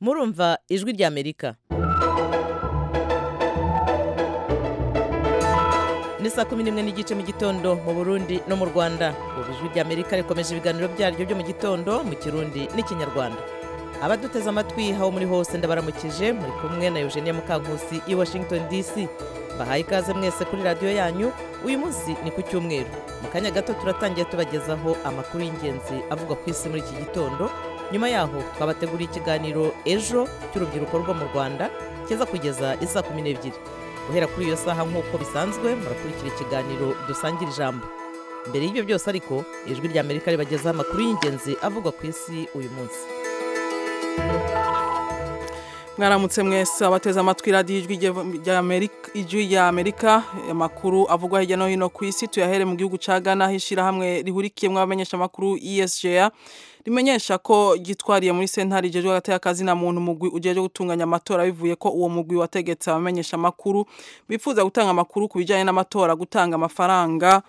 murumva ijwi ry'amerika ni saa kumi n'imwe n'igice mu gitondo mu burundi no mu rwanda ubu ijwi ry'amerika rikomeje ibiganiro byaryo byo mu gitondo mu kirundi n'ikinyarwanda abaduteze amatwi aho muri hose ndabaramukije muri kumwe na eugenie mukankusi i washington dc bahaye ikaze mwese kuri radiyo yanyu uyu munsi ni ku cyumweru mu kanya gato turatangira tubagezaho amakuru y'ingenzi avugwa ku isi muri iki gitondo nyuma yaho twabateguriye ikiganiro ejo cy'urubyiruko rwo mu rwanda kiza kugeza isa kumi n'ebyiri guhera kuri iyo saha nk'uko bisanzwe murakurikira ikiganiro dusangira ijambo mbere y'ibyo byose ariko ijwi rya amerika ribagezaho amakuru y'ingenzi avugwa ku isi uyu munsi mwaramutse mwese abateze amatwi radiyo ijwi rya amerika amakuru avugwa hirya no hino ku isi tuyahere mu gihugu cya gana aho ishyirahamwe rihurikiyemo abamenyeshamakuru esga rimenyesha ko ryitwariye muri sentare ijejwe hagati y'akazina muntu umugwi ujeje gutunganya amatora bivuye ko uwo mugwi wategetse abamenyesha amakuru bifuza gutanga amakuru ku bijyanye n'amatora gutanga amafaranga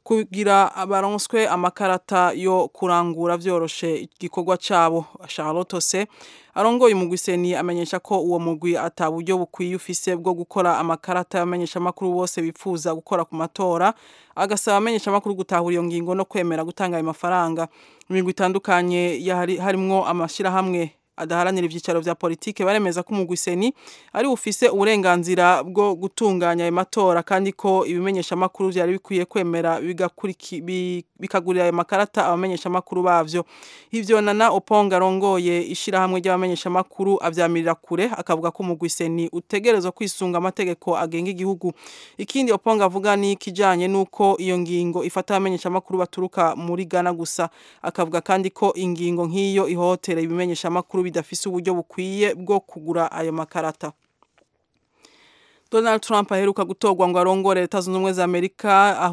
kugira abaronswe amakarata yo kurangura byoroshe igikorwa cyabo Charlotte se arongoye umugwi seni amenyesha ko uwo mugwi ataburyo bukwiye ufise bwo gukora amakarata y'abamenyesha amakuru bose bifuza gukora ku matora agasaba amenyesha amakuru gutahura iyo ngingo no kwemera gutanga ayo mafaranga imigwi itandukanye harimwo amashyirahamwe adaharanira ibyicaro vya politike baremeza ko umugwi seni ari ufise uburenganzira bwo gutunganya ayo matora kandi ko ibimenyesha makuru byari bikwiye kwemera bikagurira ayo makarata abamenyesha makuru bavyo ivyo nana oponga arongoye ishirahamwe ry'abamenyesha makuru avyamirira kure akavuga ko umugwi seni utegerezwa kwisunga amategeko agenga igihugu ikindi oponga avuga ni kijanye nuko iyo ngingo ifata abamenyesha makuru baturuka muri Ghana gusa akavuga kandi ko ingingo nk'iyo ihotera ibimenyesha makuru bidafise uburyo bukwiye bwo kugura ayo makarata Donald Trump aheruka gutorwa ngo arongore Leta Zunze Ubumwe za Amerika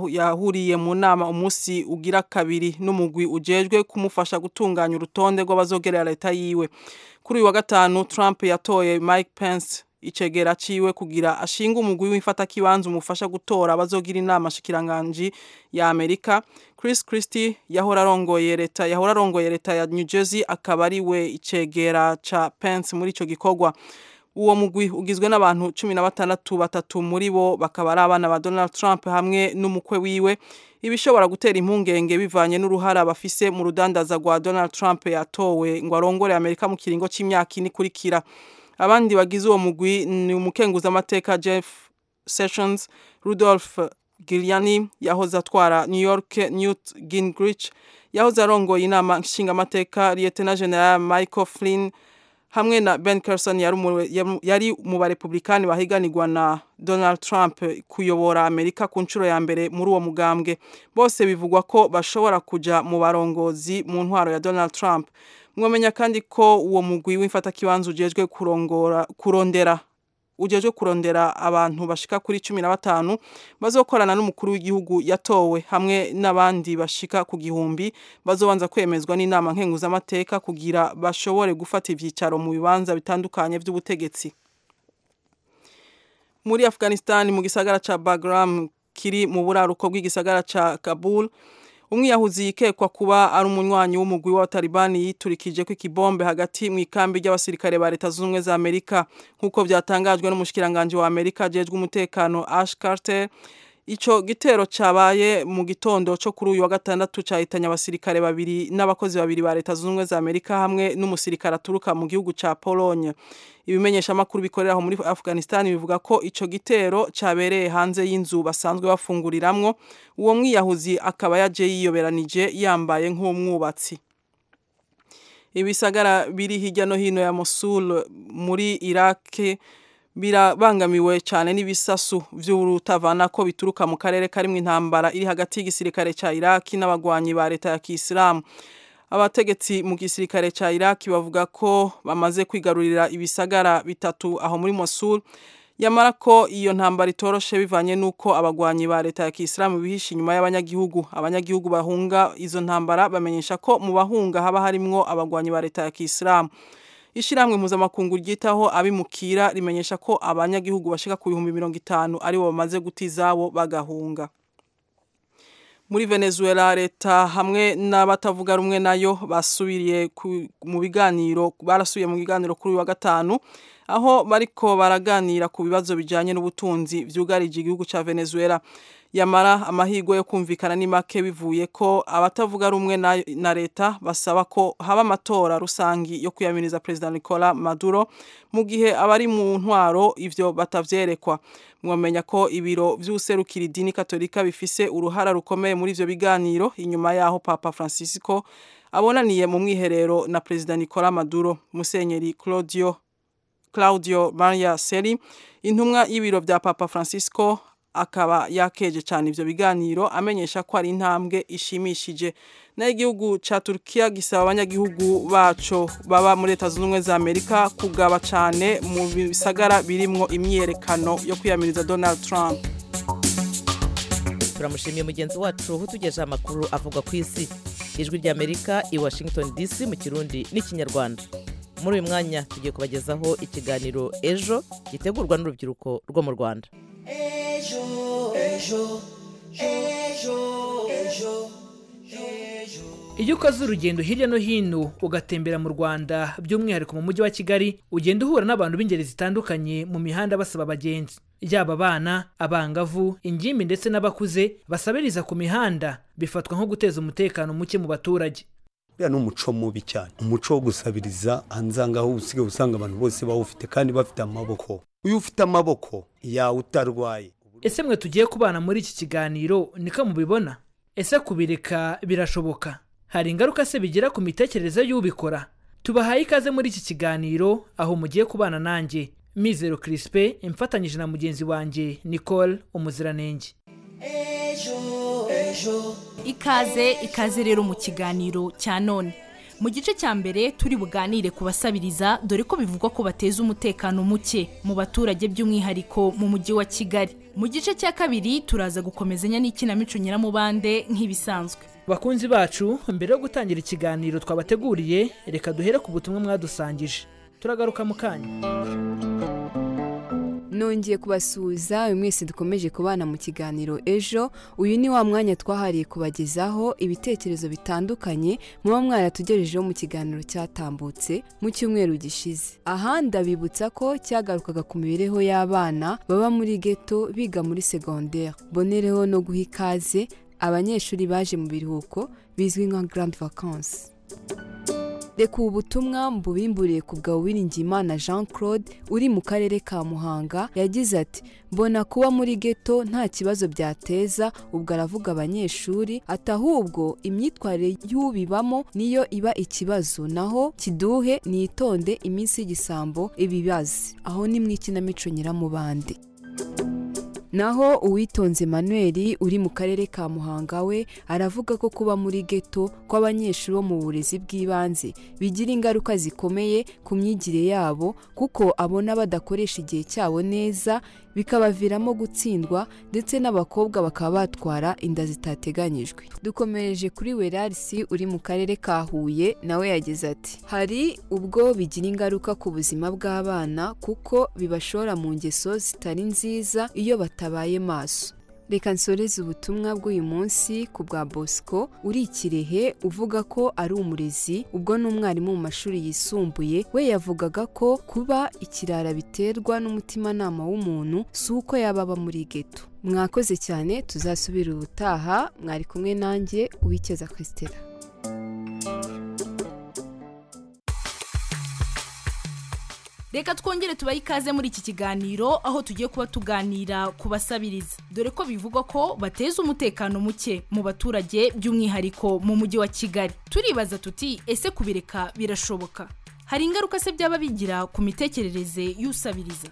yahuriye mu nama umunsi ugira kabiri n'umugwi ujejwe kumufasha gutunganya urutonde rw'abazogerera leta yiwe kuri uyu wa gatanu Trump yatoye Mike Pence icegera ciwe kugira ashinga umugwi w'ifata kibanza umufasha gutora abazogira inama shikiranganji ya Amerika Chris Christie yahora arongoye leta yahora arongoye leta ya New Jersey akaba ari we icegera ca Pence muri ico gikorwa uwo mugwi ugizwe n'abantu cumi na batandatu batatu muri bo bakaba ari abana ba Donald Trump hamwe n'umukwe wiwe ibishobora gutera impungenge bivanye n'uruhara bafise mu rudandaza rwa Donald Trump yatowe ngo arongore Amerika mu kiringo c'imyaka ine ikurikira abandi bagize uwo mugwi ni umukenguza amateka Jeff Sessions Rudolph Giuliani yahoze atwara New York Newt Gingrich yahoze arongoye inama nshingamateka Lieutenant General Michael Flynn hamwe na Ben Carson yari mu barepublikani bahiganirwa na Donald Trump kuyobora Amerika ku nshuro ya mbere muri uwo mugambwe bose bivugwa ko bashobora kuja mu barongozi mu ntwaro ya Donald Trump mwamenya kandi ko uwo mugwi w'imfatakibanza ujejwe kurongora kurondera ujejwe kurondera abantu bashika kuri cumi na batanu bazokorana n'umukuru w'igihugu yatowe hamwe n'abandi bashika ku gihumbi bazobanza kwemezwa n'inama nkenguzamateka kugira bashobore gufata ivyicaro mu bibanza bitandukanye vy'ubutegetsi muri Afghanistan mu gisagara ca Bagram kiri mu buraruko bw'igisagara ca Kabul umwiyahuzi yikekwa kuba ari umunywanyi w'umugwi w'abatalibani yiturikije ko ikibombe hagati mu ikambi ry'abasirikare ba leta zunze ubumwe za amerika nk'uko byatangajwe n'umushikiranganji wa amerika ajejwe umutekano ash carter icyo gitero cyabaye mu gitondo cyo kuri uyu wa gatandatu cyahitanye abasirikare babiri n'abakozi babiri ba leta zunze ubumwe za amerika hamwe n'umusirikare aturuka mu gihugu cya polonye ibimenyesha amakuru bikorera aho muri afghanistan bivuga ko icyo gitero cyabereye hanze y'inzu basanzwe bafunguriramwo uwo mwiyahuzi akaba yaje yiyoberanije yambaye nk'umwubatsi ibisagara biri hirya no hino ya mosul muri iraki birabangamiwe cyane n'ibisasu by'urutavana ko bituruka mu karere karimo intambara iri hagati y'igisirikare cya iraki n'abagwanyi ba leta ya kisilamu abategetsi mu gisirikare cya iraki bavuga ko bamaze kwigarurira ibisagara bitatu aho muri mosul yamara ko iyo ntambara itoroshe bivanye n'uko abagwanyi ba leta ya kisilamu bihishe inyuma y'abanyagihugu abanyagihugu bahunga izo ntambara bamenyesha ko mu bahunga haba harimwo abagwanyi ba leta ya kisilamu ishyirahamwe mpuzamakungu ryitaho abimukira rimenyesha ko abanyagihugu bashika ku bihumbi mirongo itanu aribo bamaze guta izabo bagahunga muri venezuela leta hamwe n'abatavuga rumwe nayo basubiriye mu biganiro barasubiye mu biganiro kuri uyu wa gatanu aho bariko baraganira ku bibazo bijyanye n'ubutunzi byugarije igihugu cya venezuela yamara amahirwe yo kumvikana ni make bivuye ko abatavuga rumwe na leta basaba ko haba amatora rusangi yo kwiyaminiza perezida nicola maduro mu gihe abari mu ntwaro ibyo batavyerekwa mwamenya ko ibiro vy'userukira idini katolika bifise uruhara rukomeye muri ivyo biganiro inyuma yaho papa francisco abonaniye mu mwiherero na perezida nicola maduro musenyeri claudio Claudio Maria Seri intumwa y'ibiro bya Papa Francisco akaba yakeje cyane ivyo biganiro amenyesha ko ari intambwe ishimishije nayo igihugu ca Turkiya gisaba abanyagihugu baco baba muri Leta Zunze Ubumwe za Amerika kugaba cyane mu bisagara birimwo imyerekano yo kwiyamiriza Donald Trump turamushimiye mugenzi wacu utugejeho amakuru avuga ku isi ijwi ry'amerika i washington dc mu kirundi n'ikinyarwanda muri uyu mwanya tugiye kubagezaho ikiganiro ejo gitegurwa n'urubyiruko rwo mu rwanda ejo ejo ejo ejo iyo ukoze urugendo hirya no hino ugatembera mu rwanda by'umwihariko mu mujyi wa kigali ugenda uhura n'abantu b'ingeri zitandukanye mu mihanda basaba abagenzi yaba abana abangavu ingimbi ndetse n'abakuze basabiriza ku mihanda bifatwa nko guteza umutekano muke mu baturage buriya ni umuco mubi cyane umuco wo gusabiriza hanze aho usigaye usanga abantu bose bawufite kandi bafite amaboko uyu ufite amaboko yawe utarwaye ese mwe tugiye kubana muri iki kiganiro niko mubibona ese kubireka birashoboka hari ingaruka se bigira ku mitekerereze y'ubikora tubahaye ikaze muri iki kiganiro aho mugiye kubana nanjye mizero kirispe imfatanyije na mugenzi wanjye nicole umuziranenge ikaze ikaze rero mu kiganiro cya none mu gice cya mbere turi buganire ku basabiriza dore ko bivugwa ko bateza umutekano muke mu baturage by'umwihariko mu mujyi wa kigali mu gice cya kabiri turaza gukomezanya n'ikinamico nyiramubande nk'ibisanzwe bakunzi bacu mbere yo gutangira ikiganiro twabateguriye reka duhere ku butumwa mwadusangije turagaruka mu kanya nongeye kubasuhuza uyu mwese dukomeje kubana mu kiganiro ejo uyu ni wa mwanya twahariye kubagezaho ibitekerezo bitandukanye muba mwaratugejejeho mu kiganiro cyatambutse mu cyumweru gishize aha ndabibutsa ko cyagarukaga ku mibereho y'abana baba muri geto biga muri segonderi bonereho no guha ikaze abanyeshuri baje mu biruhuko bizwi nka grand vacances reka ubu butumwa mbubimburiye ku bwa uwiringiyimana jean claude uri mu karere ka muhanga yagize ati mbona kuba muri geto nta kibazo byateza ubwo aravuga abanyeshuri ati ahubwo imyitwarire y'ubibamo niyo iba ikibazo naho kiduhe nitonde iminsi y'igisambo ibibazi aho ni mu ikinamico nyiramubande naho uwitonze manuel uri mu karere ka muhanga we aravuga ko kuba muri geto kw'abanyeshuri bo mu burezi bw'ibanze bigira ingaruka zikomeye ku myigire yabo kuko abona badakoresha igihe cyabo neza bikabaviramo gutsindwa ndetse n'abakobwa bakaba batwara inda zitateganyijwe dukomereje kuri werarisi uri mu karere ka huye nawe yagize ati hari ubwo bigira ingaruka ku buzima bw'abana kuko bibashora mu ngeso zitari nziza iyo bat batabaye maso reka nsoreze ubutumwa bw'uyu munsi ku bwa bosco uri ikirehe uvuga ko ari umurezi ubwo n'umwarimu mu mashuri yisumbuye we yavugaga ko kuba ikirara biterwa n'umutimanama w'umuntu si uko yaba aba muri geto mwakoze cyane tuzasubira ubutaha mwari kumwe nanjye uwikeza kwesitera reka twongere tubahe ikaze muri iki kiganiro aho tugiye kuba tuganira ku basabiriza dore ko bivugwa ko bateza umutekano muke mu baturage by'umwihariko mu mujyi wa kigali turibaza tuti ese kubireka birashoboka hari ingaruka se byaba bigira ku mitekerereze y'usabiriza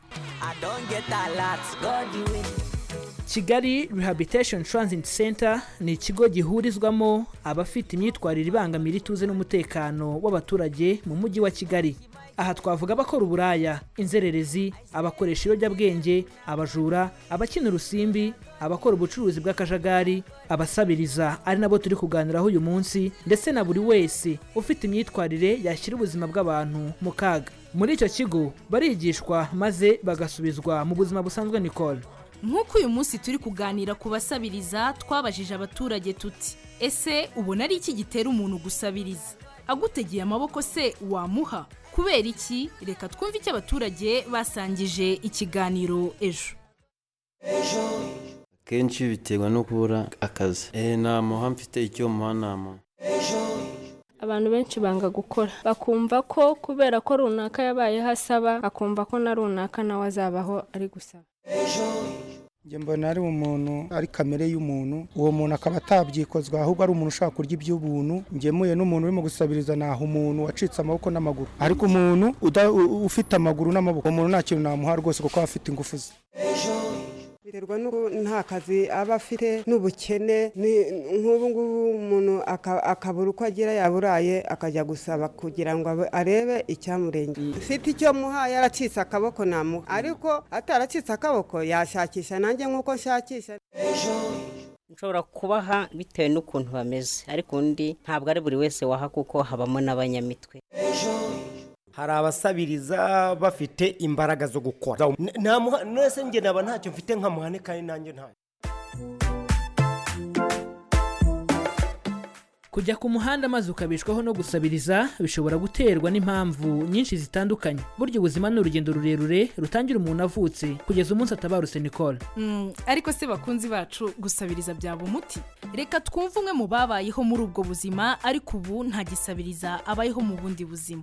kigali rehabilitation transit center ni ikigo gihurizwamo abafite imyitwarire ibangamira ituze n'umutekano w'abaturage mu mujyi wa kigali aha twavuga abakora uburaya inzererezi abakoresha ibiyobyabwenge abajura abakina urusimbi abakora ubucuruzi bw'akajagari abasabiriza ari nabo turi kuganiraho uyu munsi ndetse na buri wese ufite imyitwarire yashyira ubuzima bw'abantu mu kaga muri icyo kigo barigishwa maze bagasubizwa mu buzima busanzwe nicole nk'uko uyu munsi turi kuganira ku basabiriza twabajije abaturage tuti ese ubona ari iki gitera umuntu gusabiriza agutegeye amaboko se wamuha kubera iki reka twumve icyo abaturage basangije ikiganiro ejo kenshi biterwa no kubura akazi eee namuha mfite icyo muha namuha abantu benshi banga gukora bakumva ko kubera ko runaka yabayeho asaba akumva ko na runaka nawe azabaho ari gusaba njye mbona ari umuntu ari kamere y'umuntu uwo muntu akaba atabyikozwa ahubwo ari umuntu ushaka kurya iby'ubuntu ngemuye n'umuntu urimo gusabiriza naho umuntu wacitse amaboko n'amaguru ariko umuntu uda- u- ufite amaguru n'amaboko uwo muntu nta kintu namuha rwose kuko aba afite ingufu ze biterwa n'uko nta kazi aba afite n'ubukene ni- nk'ubu ngubu umuntu aka- akabura uko agira yaburaye akajya gusaba kugira ngo abe- arebe icyamurengeye ufite icyo muha yaracitse akaboko namuha ariko ataracitse akaboko yashakisha nanjye nk'uko nshakisha nshobora kubaha bitewe n'ukuntu bameze ariko undi ntabwo ari buri wese waha kuko habamo n'abanyamitwe hari abasabiriza bafite imbaraga zo gukora N- namuha nese njye naba ntacyo mfite nkamuhane kandi nanjye ntayo kujya ku muhanda maze ukabishwaho no gusabiriza bishobora guterwa n'impamvu nyinshi zitandukanye burya ubuzima ni urugendo rurerure rutangira umuntu avutse kugeza umunsi atabarutse nicole Mm, ariko se bakunzi bacu gusabiriza byaba umuti reka twumve umwe mu babayeho muri ubwo buzima ariko ubu nta gisabiriza abayeho mu bundi buzima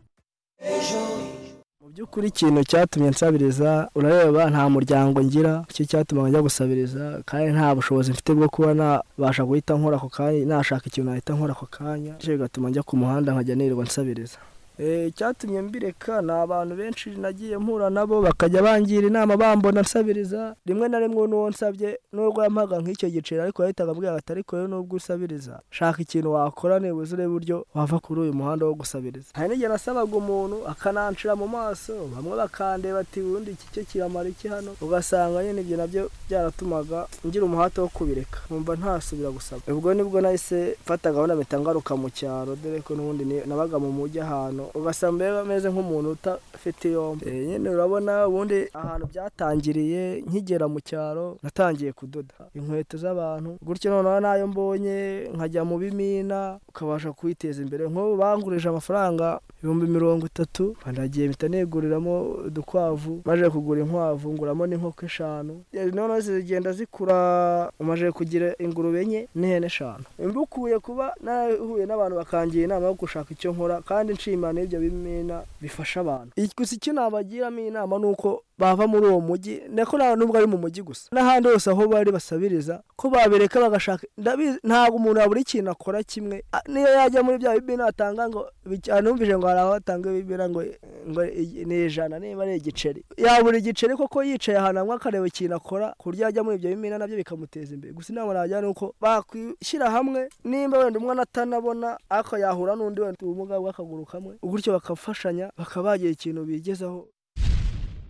by'ukuri ikintu cyatumye nsabiriza urareba nta muryango ngira icyo cyatuma njya gusabiriza kandi nta bushobozi mfite bwo kuba nabasha guhita nkora ako kanya nashaka ikintu nahita nkora ako kanya bityo bigatuma njya ku muhanda nkajya nirirwa nsabiriza Eh, icyatumye mbireka ni abantu benshi nagiye mpura nabo bakajya bangira inama bambona nsabiriza rimwe na rimwe n'uwo nsabye n'urwo yampaga nk'icyo giceri ariko yahitaga ambwira ati ariko rero nubwo usabiriza shaka ikintu wakora nibuze urebe uburyo wava kuri uyu muhanda wo gusabiriza hari n'igihe nasabaga umuntu akanancira mu maso bamwe bakandeba ati ubundi iki cyo kiramara iki hano ugasanga nyine ibyo nabyo byaratumaga ngira umuhate wo kubireka nkumva ntasubira gusaba ubwo nibwo nahise mfata gahunda mpita ngaruka mu cyaro dore ko n'ubundi ni- nabaga mu mujyi ahantu ugasanga mbega ameze nk'umuntu utafite yombi Eh, nyine urabona ubundi ahantu byatangiriye nkigera mu cyaro natangiye kudoda inkweto z'abantu gutyo noneho n'ayo mbonye nkajya mu bimina ukabasha kwiteza imbere nk'ubu bangurije amafaranga ibihumbi mirongo itatu banagiye mpita niguriramo udukwavu maje kugura inkwavu nguramo n'inkoko eshanu Eh, noneho zigenda zikura umaze kugira ingurube enye n'ihene eshanu mbukuye kuba narahuye n'abantu bakangira inama yo gushaka icyo nkora kandi nshimana ibyo bimina bifasha abantu Iki gusa icyo nabagiramo inama ni uko bava muri uwo mujyi ndako nta nubwo ari mu mujyi gusa n'ahandi hose aho bari basabiriza ko babireka bagashaka ndabizi ntabwo umuntu yabura ikintu akora kimwe A- niyo yajya muri bya bibina atanga ngo bica- numvise ngo hari aho atanga bibina ngo ngo i- ni ijana niba ari igiceri yabura igiceri koko yicaye ahantu hamwe akareba ikintu akora ku buryo yajya muri ibyo bimina nabyo bikamuteza imbere gusa inama najya ni uko bakwishyira hamwe nimba wenda umwana atanabona ariko yahura n'undi wenda ufite ubumuga bw'akaguru kamwe gutyo bakafashanya bakaba bagira ikintu bigezaho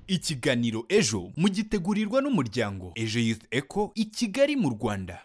ikiganiro ejo mugitegurirwa n'umuryango ejo youth eco i kigali mu rwanda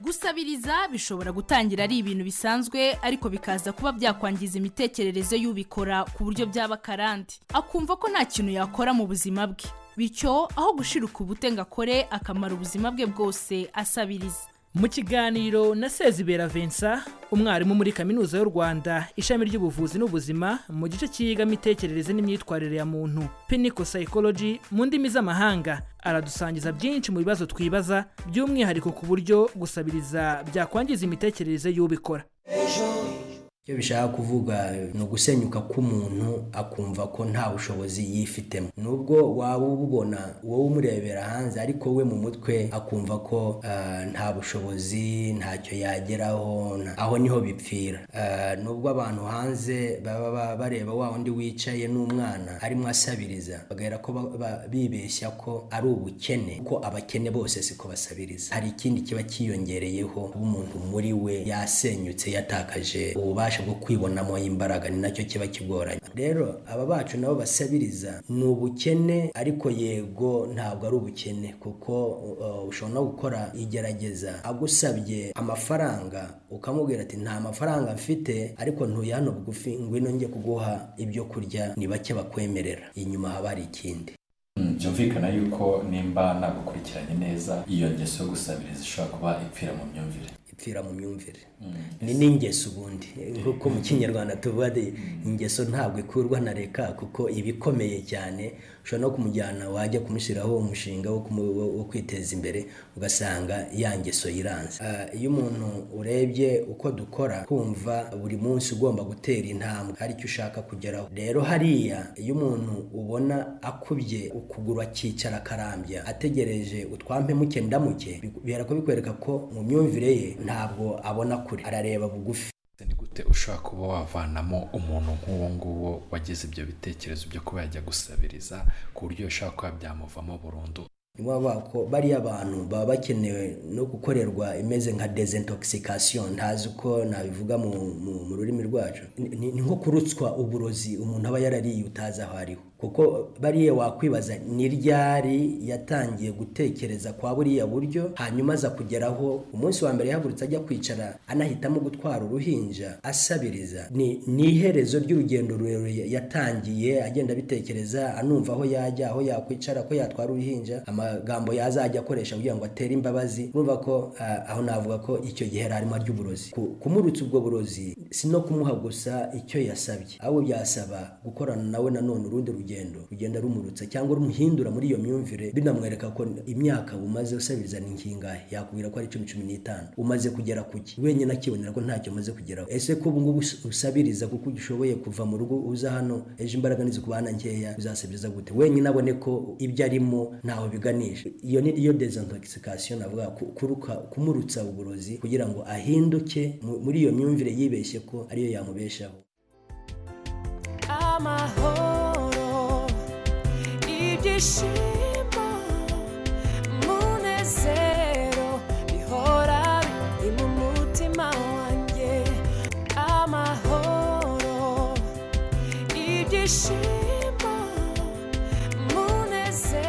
gusabiriza bishobora gutangira ari ibintu bisanzwe ariko bikaza kuba byakwangiza imitekerereze y'ubikora ku buryo byaba karande akumva ko nta kintu yakora mu buzima bwe bityo aho gushirika ubute ngo akore akamara ubuzima bwe bwose asabiriza mu kiganiro na sezibera vincent umwarimu muri kaminuza y'u rwanda ishami ry'ubuvuzi n'ubuzima mu gice cyiga imitekerereze n'imyitwarire ya muntu piniko psychology mu ndimi z'amahanga aradusangiza byinshi mu bibazo twibaza by'umwihariko ku buryo gusabiriza byakwangiza imitekerereze y'ubikora icyo bishaka kuvuga ni ugusenyuka k'umuntu akumva ko nta bushobozi yifitemo nubwo waba ububona wowe umurebera hanze ariko we mu mutwe akumva ko ah, nta bushobozi ntacyo yageraho nta- aho niho bipfira Ah, nubwo abantu hanze baba ba- bareba wa undi wicaye n'umwana arimo asabiriza bagahera ko ba- ba- bibeshya ko ari ubukene kuko abakene bose siko basabiriza hari ikindi kiba cyiyongereyeho uba umuntu muri we yasenyutse yatakaje ububasha atabasha bwo kwibonamo imbaraga ni nacyo kiba kigoranye rero aba bacu nabo basabiriza ni ubukene ariko yego ntabwo ari ubukene kuko uh, ushobora no gukora igerageza agusabye amafaranga ukamubwira ati nta mafaranga mfite ariko ntuye hano bugufi ngwino njye kuguha ibyo kurya ni bake bakwemerera inyuma haba hari ikindi byumvikana yuko nimba nagukurikiranye neza iyo ngeso yo gusabiriza ishobora kuba ipfira mu myumvire ipfira mu myumvire ni n'ingeso ubundi nk'uko mu kinyarwanda tuvuga ati ingeso ntabwo ikurwa na reka kuko iba ikomeye cyane ushobora no kumujyana wajya kumushyiraho umushinga wo kumu- wo- wo kwiteza imbere ugasanga ya ngeso yiranze Ah, iyo umuntu urebye uko dukora kumva buri munsi ugomba gutera intambwe hari icyo ushaka kugeraho rero hariya iyo umuntu ubona akubye ukuguru akicara akarambya ategereje utwampemuke ndamuke bihera ko bikwereka ko mu myumvire ye ntabwo abona kure arareba bugufi gute ushobora kuba wavanamo umuntu nk'uwo nguwo wagize ibyo bitekerezo byo kuba yajya gusabiriza ku buryo bishobora kuba byamuvamo burundu ni baba ko bariya bantu baba bakenewe no gukorerwa imeze nka desintoxication ntazi uko nabivuga mu, mu, mu rurimi rwacu Ni- ni, ni nko kurutswa uburozi umuntu aba yarariye utazi aho ariho kuko bariya wakwibaza ni ryari yatangiye gutekereza kwa buriya buryo hanyuma aza kugeraho umunsi wa mbere yahagurutse ajya kwicara anahitamo gutwara uruhinja asabiriza ni, ni iherezo ry'urugendo rurerure yatangiye agenda abitekereza anumva aho yajya aho yakwicara ko yatwara uruhinja amagambo yazajya akoresha kugira ngo atere imbabazi urumva ko ah, aho navuga ko icyo gihe yari arimo ry'uburozi Ku- kumurutsa ubwo burozi si no kumuha gusa icyo yasabye ahubwo byasaba gukorana nawe nanone urundi rugendo rugenda rumurutsa cyangwa rumuhindura muri iyo myumvire binamwereka ko imyaka umaze usabiriza ni nkingahe yakubwira ko ari cumi cumi n'itanu umaze kugera kuki wenyine akibonera ko ntacyo umaze kugeraho ese ko ubu ngubu us- usabiriza kuko ugishoboye kuva mu rugo uza hano ejo imbaraga nizikubana nkeya uzasabiriza gute wenyine abone ko ibyo arimo ntaho biganisha iyo ni iyo desintoxication navuga ku- kuruka kumurutsa uburozi kugira ngo ahinduke mu- muri iyo myumvire yibeshye ko ariyo yamubeshaho amahoro ibyishimo munezero bihora biri mu mutima wanjye amahoro ibyishimo munezero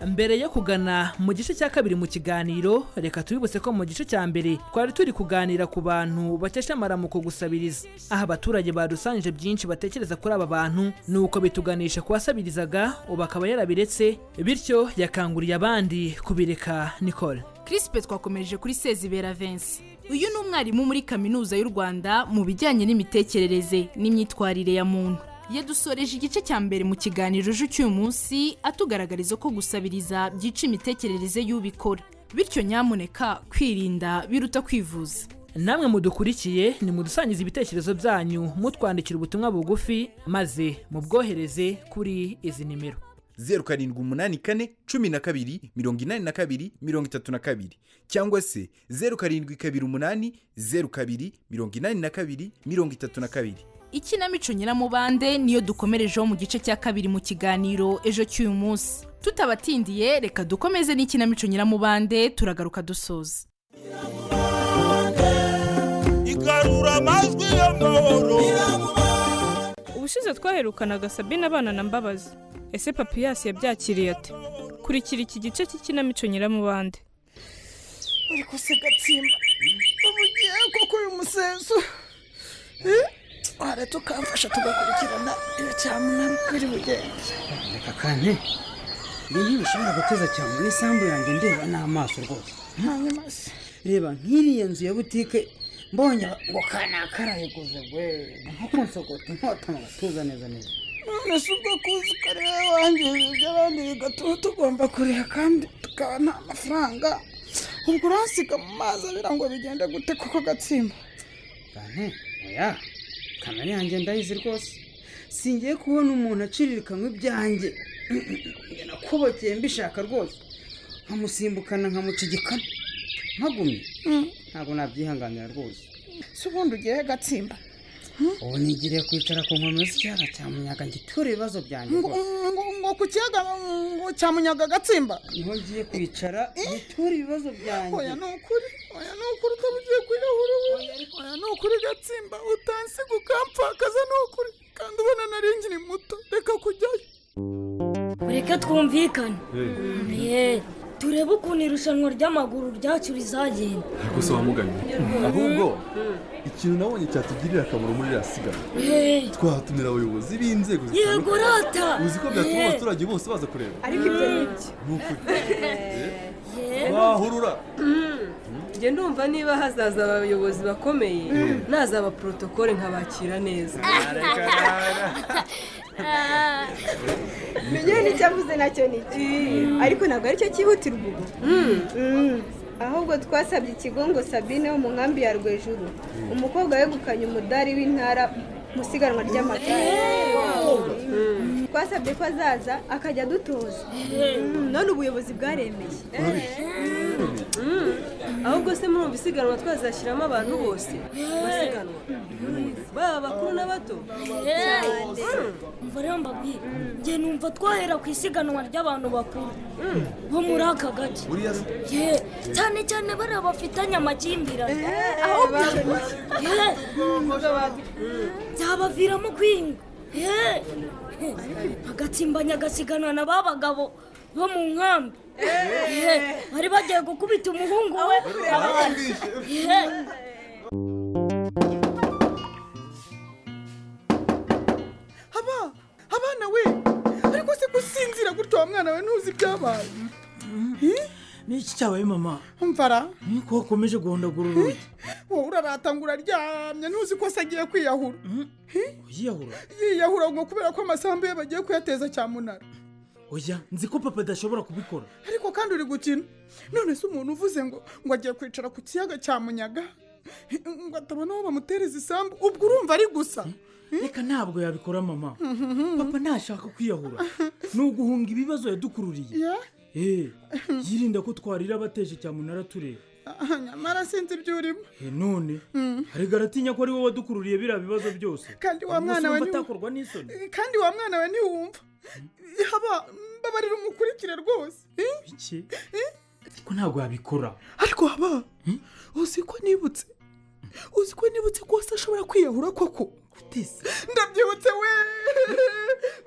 mbere yo kugana mu gice cya kabiri mu kiganiro reka tubibutse ko mu gice cya mbere twari turi kuganira ku bantu bakesha amaramuko gusabiriza aho abaturage badusangije byinshi batekereza kuri aba bantu ni uko bituganisha ku wasabirizaga ubu akaba yarabiretse bityo yakanguriye abandi kubireka nicole kirisipe twakomereje kuri sezibera vensi uyu ni umwarimu muri kaminuza y'u rwanda mu bijyanye n'imitekerereze n'imyitwarire ya muntu yadusoreje igice cya mbere mu kiganiro ejo cy'uyu munsi atugaragariza ko gusabiriza byica imitekerereze y'ubikora bityo nyamuneka kwirinda biruta kwivuza namwe mudukurikiye ni mudusangiza ibitekerezo byanyu mutwandikira ubutumwa bugufi maze mubwohereze kuri izi nimero zeru karindwi umunani kane cumi na kabiri mirongo inani na kabiri mirongo itatu na kabiri cyangwa se zeru karindwi kabiri umunani zeru kabiri mirongo inani na kabiri mirongo itatu na kabiri ikinamico nyiramubande niyo dukomerejeho mu gice cya kabiri mu kiganiro ejo cy'uyu munsi tutabatindiye reka dukomeze n'ikinamico nyiramubande turagaruka dusoza igarura amajwi y'amahoro ubushize twaherukanaga sabine abana na mbabazi ese papiyasi yabyakiriye ate kurikira iki gice cy'ikinamico nyiramubande uri kusigatsimba bamugiye koko uyu musenso wara tukamfasha tugakurikirana iyo cyamunara uko iri bugende reka kanti ibi ntibishobora guteza cyane mu isambu yanjye ndeba n'amaso rwose hanyuma se reba nk'iriya nzu ya butike mbonye ngo kanaka arayiguze gwe nko kunsogota inkota mu gatuza neza neza none si ubwo kuzi ko ari wowe wangije iby'abandi bigatuma tugomba kuriha kandi tukaba nta mafaranga ubwo uransiga mu mazi abira ngo bigende gute koko gatsimba kanti oya kamera yanjye ndayizi rwose singiye kubona umuntu acirikanwa ibyanjye Njye nakubokeye mbishaka rwose nkamusimbukana nkamuca igikanu mpagumye ntabwo nabyihanganira rwose si ubundi ugiye gatsimba ubu nigiriye kwicara ku nkombe z'ikiyaga cya munyaga ngitura ibibazo byanjye ngo rwose ngo ngo ku kiyaga ngo cyamunyaga gatsimba niho ngiye kwicara ngitura ibibazo byanjye oya ni ukuri oya ni ukuri ukaba ugiye kwiyahura ubu oya ni ukuri gatsimba utansiga ukampfakaza ni ukuri kandi ubona nari nkiri muto reka kujyayo reka twumvikane Ye, turebe ukuntu irushanwa ry'amaguru ryacu rizagenda gusa wamuganye ahubwo ikintu nabonye cyatugirira akamaro muri iriya siganwa Hey. twahatumira abayobozi b'inzego Yego, rata. uzi ko byatuma Hey. abaturage bose baza kureba ariko ibyo ni iki ni ukuri wahurura njye ndumva niba hazaza abayobozi bakomeye naza abaporotokole nkabakira neza ngewe nicyo avuze nacyo ni iki ariko ntabwo aricyo cyihutirwa ubu Mm. ahubwo twasabye ikigo ngo sabine wo mu nkambi ya rwejuru umukobwa wegukanye umudari w'intara mu isiganwa ry'amagare Mm. twasabye ko azaza akajya adutoza Mm, none ubuyobozi bwaremeye Mm. ahubwo se murumva isiganwa twazashyiramo abantu bose basiganwa baba abakuru n'abato umva rero mbabwire njye numva twahera ku isiganwa ry'abantu bakuru bo muri aka gace Ye, cyane cyane bariya bafitanye amakimbirane aho ubwo. Ye, byabaviramo kwiyunga Ye, bagatsimbanya agasiganwa na ba bagabo bo mu nkambi Ye, bari bagiye gukubita umuhungu we Ye, haba abana we ariko se gusinzira gutyo wa mwana we ntuzi ibyabaye n'iki cyabaye mama mvara niko wakomeje guhondagura urugi wowe urarata ngo uraryamye ntuzi ko se agiye kwiyahura uyiyahura yiyahura ngo kubera ko amasambu ye bagiye kuyateza cyamunara oya nzi ko papa adashobora kubikora ariko kandi uri gukina none se umuntu uvuze ngo ngo agiye kwicara ku kiyaga cya munyaga ngo atabona aho bamutereza isambu ubwo urumva ari gusa reka ntabwo yabikora mama Mhm. papa ntashaka kwiyahura ni uguhunga ibibazo yadukururiye Ya? Eh, yirinda ko twarira abateje cyamunara tureba Ah, nyamara sinzi ibyo urimo Eh, none arega aratinya ko ari wowe wadukururiye biriya bibazo byose kandi wa Uyu munsi mwana we urumva ntiwu- atakorwa n'isoni kandi wa mwana we ntiwumva haba mbabarira umukurikire rwose Eh? iki ko ntabwo yabikora ariko haba uzi ko nibutse uzi ko nibutse ko se ashobora kwiyahura koko ndabyibutse we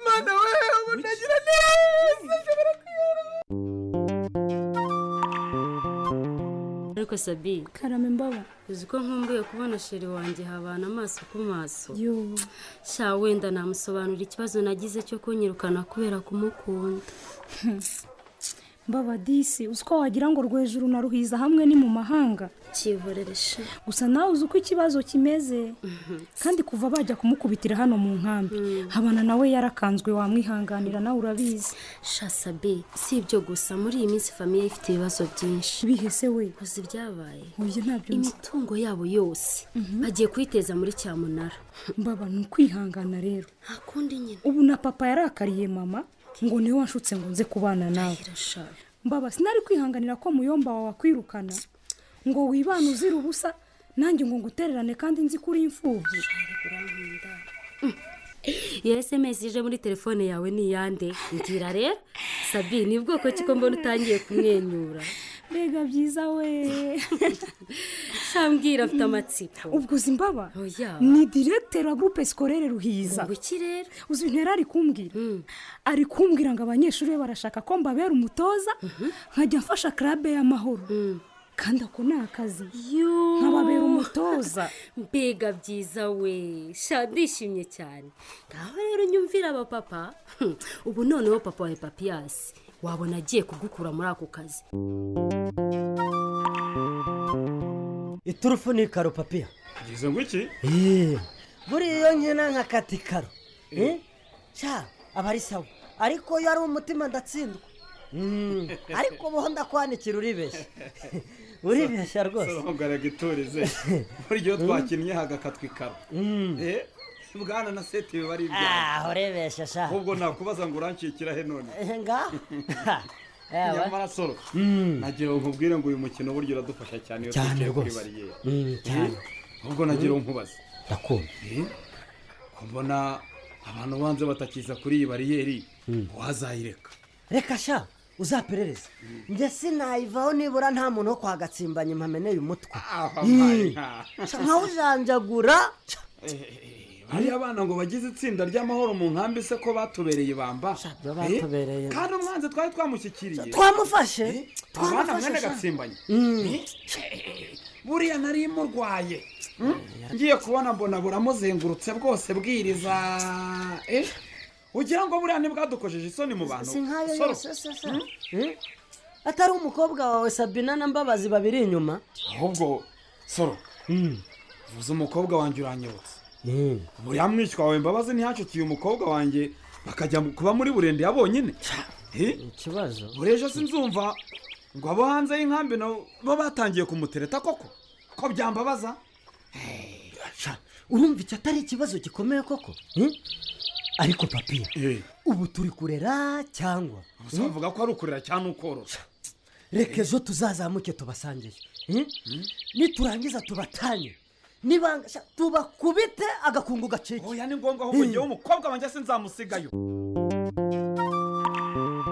mwana we ubu nagira neza ashobora kwiyahura ariko sabi karame mbaba uzi ko nkumbuye kubona sheri wanjye habana amaso ku maso sha wenda namusobanurira ikibazo nagize cyo kunyirukana kubera kumukunda mbaba disi uzi ko wagira ngo rwejuru na ruhiza hamwe ni mu mahanga kiboreresha gusa nawe uzi uko ikibazo kimeze kandi kuva bajya kumukubitira hano mu nkambi habana nawe yarakanzwe wamwihanganira nawe urabizi sha sabi si ibyo gusa muri iyi minsi famiye ifite ibibazo byinshi bihese we uzi ibyabaye uyu ntabyo nzi imitungo yabo yose bagiye kuyiteza muri cyamunara mbaba ni ukwihangana rero hakundi nyine ubu na papa yarakariye mama ngo niwe wanshutse ngo nze kubana nawe mbaba sinari kwihanganira ko muyomba wawe akwirukana ngo wibane uzira ubusa nanjye ngo ngutererane kandi nzi ko uri imfubyi iyo esemesi ije muri telefone yawe ni iyande mbwira rero sabi ni bwoko ki ko mbona utangiye kumwenyura mbega byiza we shambwira afite amatsiko ubwo uzi mbaba oya ni direkiteri wa gurupe sikorere ruhiza ubuki rero uzi ibintu yari ari kumbwira ari kumbwira ngo abanyeshuri be barashaka ko mbabera umutoza nkajya mfasha karabe y'amahoro kandi ako ni akazi nkababera umutoza mbega byiza we sha ndishimye cyane ngaho rero nyumvira abapapa Hmm, ubu noneho papa wawe papiyasi wabona agiye kugukura muri ako kazi iturufu ni karo papiya ngize ngo iki buriya nkina nka katikaro Eh? cya aba ari sawa ariko iyo ari umutima ndatsindwa Mm, ariko ubu ndakwandikira uribeshya uribeshya rwose sorongaraga iturize buryo twakinnye hagakatwa ikaro Eh, bwana na seti biba ari Ah, urebesha sha. ahubwo nakubaza ngo urancikira he none Eh, ngaho Ewe. nyamara soro nagira ngo nkubwire ngo uyu mukino buryo uradufasha cyane iyo Cyane twicaye kuri rwose. bariyeri Mm, cyane. Eh, ahubwo nagira ngo Mm. nkubaze ndakumva Eh, ko mbona abantu banze batakiza kuri iyi bariyeri wazayireka reka sha uzaperereza njye sinayivaho nibura nta muntu wo kwagatsimbanya mpameneye umutwe my Ih, nsa nkawujanjagura bariya bana ngo bagize itsinda ry'amahoro mu nkambi se ko batubereye bamba batubereye. Eh, kandi umwanzi twari twamushyikiriye twamufashe abana twamufashe mwene sha. gatsimbanye Mm. Eh, buriya nari murwaye Mm? ngiye kubona mbona buramuzengurutse bwose bwiriza eh? ugira ngo buriya ntibwadukojeje isoni mu bantu si nkayo Soro. yose se se. Mm? Eh? atari umukobwa wawe sabina na mbabazi babiri inyuma ahubwo soro vuza umukobwa wanjye uranyibutsa buriya mwishywa wawe mbabazi ntiyacukiye umukobwa wanjye bakajya mu- kuba muri burende ya bonyine ikibazo buriya ejo sinzumva ngo abo hanze y'inkambi nabo bo batangiye kumutereta koko ko byambabaza Sha, urumva icyo atari ikibazo gikomeye koko Eh? ariko papiya ubu turi kurera cyangwa uzavuga ko ari ukurira cyangwa ukorora reka ejo tuzazamuke tubasangiye Eh? niturangiza tubatanye nibanga sha, tubakubite agakungu gacike oya ni ngombwa ahubwo ngewe umukobwa wanjye sinzamusigayo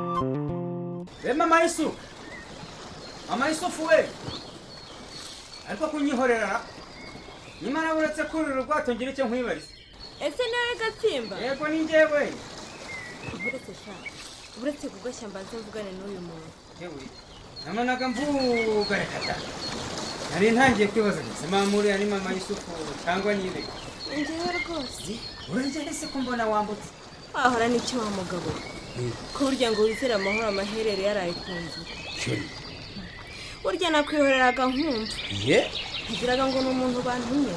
we mama yesu mama yusufu we ariko kunyihorera nyamara uretse kurira ubwato ngira icyo nkwibariza ese nawe gatsimba yego ni njyewe uretse sha uretse kugashya mbanze mvugane n'uyu muntu yewe nabonaga mvuga reka da nari ntangiye kwibaza ndetse mamuriya ni mama yusufu cyangwa nibe njyewe rwose urajya ese ko mbona wambutse wahora n'icyo wa mugabo we. ko burya ngo wizere amahoro amaherere yaraye ku nzu burya nakwihoreraga nkumva ye nagiraga ngo ni umuntu bantumye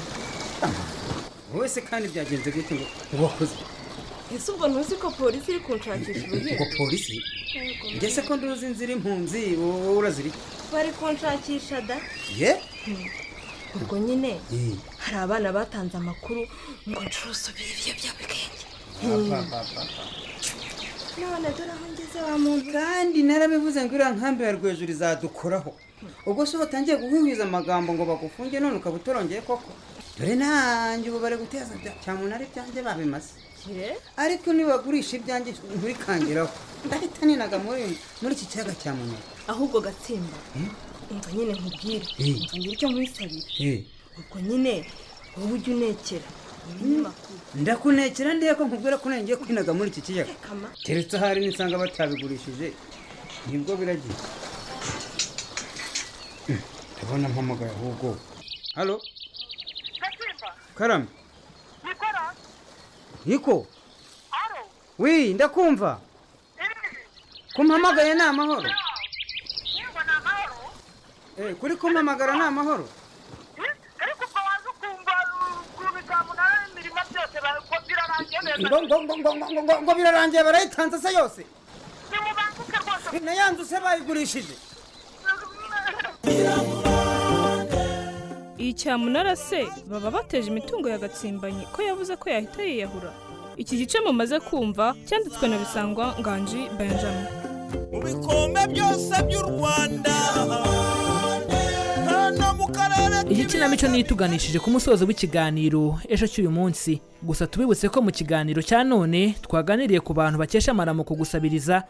wowe se kandi byagenze gute ngo uwakoze ese ubwo ntuzi ko polisi iri kunshakisha ngo uruhinja polisi Yego, njye se ko nduzi inzira impunzi wowe urazira iki bari kunshakisha da ye ubwo nyine hari abana batanze amakuru ngo nshusobere ibiyobyabwenge none dore aho ngeze wa muntu kandi narabivuze ngo iriya nkambi ya rwejuru izadukoraho ubwo se batangiye guhwihwiza amagambo ngo bagufunge none ukaba utorongeye koko dore nanjye ubu bari guteza bya- cyamunara ibyanjye babimaze ariko nibagurisha ibyanjye nturikangiraho ndahita ninaga muri muri iki kiyaga cya munara ahubwo gatsimba umva nyine nkubwire Eh. umva ngire icyo nkwisabira ubwo nyine wowe ujya unekera umunyamakuru ndakunekera ndiye ko nkubwira ko nongeye kwinaga muri iki kiyaga kama keretse ahari nisanga batabigurishije nibwo biragiye Mm, ndabona mpamagaye ahubwo halo karame yiko wi ndakumva kumpamagaye ni amahoro Eh, kuri kumpamagara ni amahoro ariko ubwo waza ukumva ukuntu cyamunara imirimo byose ngo birarangiye neza ngo ngo ngo ngo ngo ngo ngo ngo birarangiye barayitanze se yose ntimubanguke rwose nayanzu se bayigurishije iyi cyamunara se baba bateje imitungo ya gatsimbanyi ko yavuze ko yahita yiyahura iki gice mumaze kumva cyanditswe na bisangwa nganji benjamin bikombe byose by'u rwanda hano mu karere iyi kinamico niyo ituganishije ku musozo w'ikiganiro ejo cy'uyu munsi gusa tubibutse ko mu kiganiro cya none twaganiriye ku bantu bakesha amaramuko gusabiriza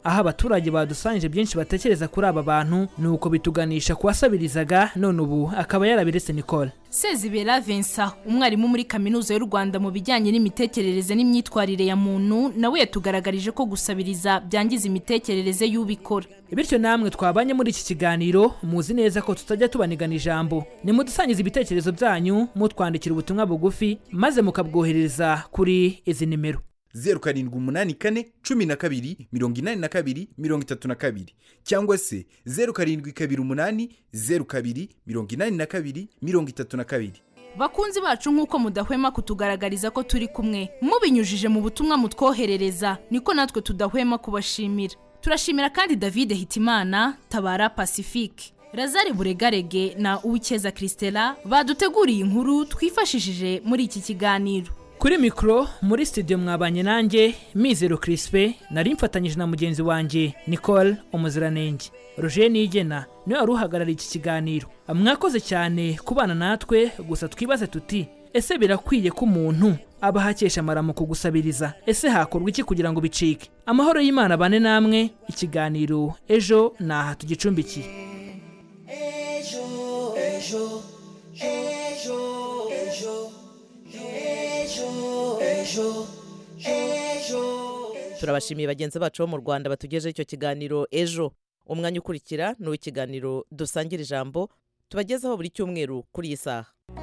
aho abaturage badusangije byinshi batekereza kuri aba bantu ni uko bituganisha ku wasabirizaga none ubu akaba yarabiretse nicole sezibera vincent umwarimu muri kaminuza y'u rwanda mu bijyanye n'imitekerereze n'imyitwarire ya muntu nawe yatugaragarije ko gusabiriza byangiza imitekerereze y'ubikora bityo namwe twabanye muri iki kiganiro muzi neza ko tutajya tubanigana ijambo nimudusangize ibitekerezo byanyu mutwandikira ubutumwa bugufi maze mukabwohereza kuri izi nimero zeru karindwi umunani kane cumi na kabiri mirongo inani na kabiri mirongo itatu na kabiri cyangwa se zeru karindwi kabiri umunani zeru kabiri mirongo inani na kabiri mirongo itatu na kabiri bakunzi bacu nk'uko mudahwema kutugaragariza ko turi kumwe mubinyujije mu butumwa mutwoherereza niko natwe tudahwema kubashimira turashimira kandi david hitimana tabara pacifique razari buregarege na uwikeza christela baduteguriye inkuru twifashishije muri iki kiganiro kuri mikoro muri studio mwabanye nanjye mizero kirisipe nari mfatanyije na mugenzi wanjye nicole umuziranenge roger nigena niwe wari uhagarariye iki kiganiro mwakoze cyane kubana natwe gusa twibaze tuti ese birakwiye ko umuntu aba ahakesha amaramuko gusabiriza ese hakorwa iki kugira ngo bicike amahoro y'imana bane namwe ikiganiro ejo ni aha tugicumbikiye ejo ejo ejo ejo ejo ejo ejo turabashimiye bagenzi bacu bo mu rwanda batugejeho icyo kiganiro ejo umwanya ukurikira ni uw'ikiganiro dusangira ijambo tubagezaho buri cyumweru kuri iyi saha